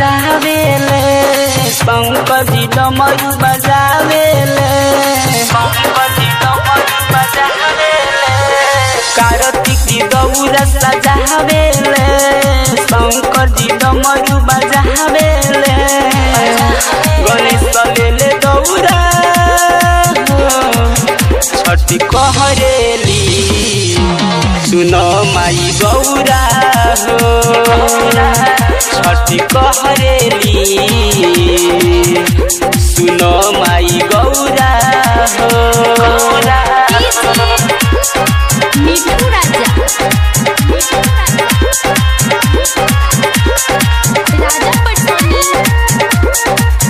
बजावेले पंकजी डमरू बजावेले पंकजी डमरू बजावेले कार्तिकी दौरा सजावेले शंकरजी डमरू बजावेले गणेश लेले दौरा छठी कहरेली सुन माई गौरा हो छठी कहरेली सुन माई गौरा हो मिठू राजा राजा पटोनी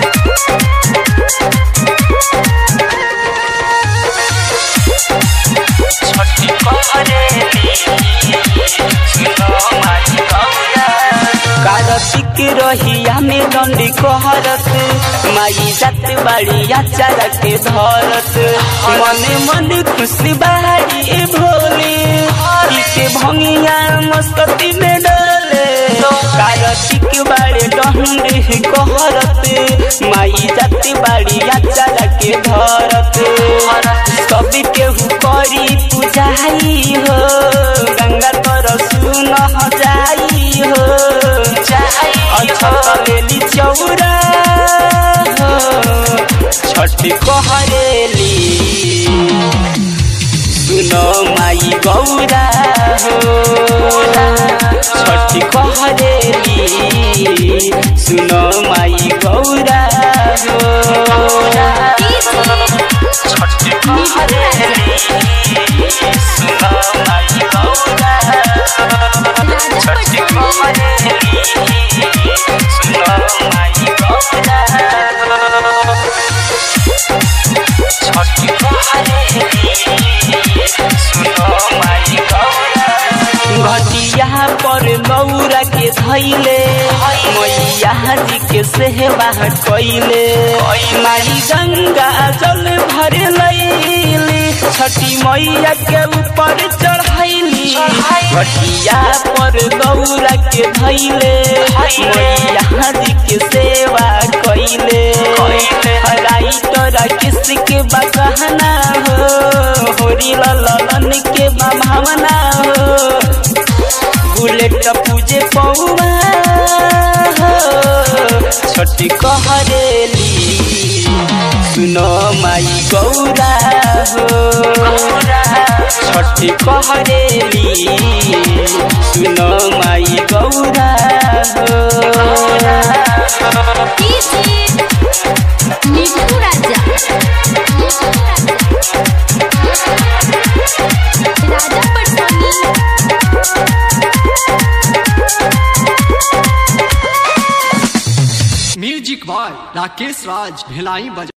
छठी कहरेली सुन माई गौरा कार्तिक रहिया में दंडी कहरत माई जात बाड़ी आचार के धरत मने मन खुशी बाड़ी भोले के भंगिया मस्ती में डले कार्तिक बाड़े डंडी कहरत माई जात बाड़ी आचार के धरत सब केहू करी पूजाई हो गंगा तर सुन जाई हो लेली चौरा छठी कहरेली सुन माई गौरा हो छठी कहरेली सुन माई गौरा हो छठी कहरेली सुन माई गौरा छठी कहरेली सुन माई गौरा छठी कहरेली सुन माई गौरा घटिया पर गौरा के धैले मैया जी के सेवा कैले माई गंगा जल भर लैली छठी मैया के ऊपर चढ़ैली घटिया पर गौरा के धैले मैया जी के सेवा कैले राइटर किसके बकहना हो होरी ललन के भावना हो बुलेट पूजे पौवा छठी कहरेली सुनो माई गौरा हो छठी कहरेली सुनो माई गौरा हो मिठू राजा राजा पटोनी म्यूजिक बॉय राकेश राज भिलाई बजा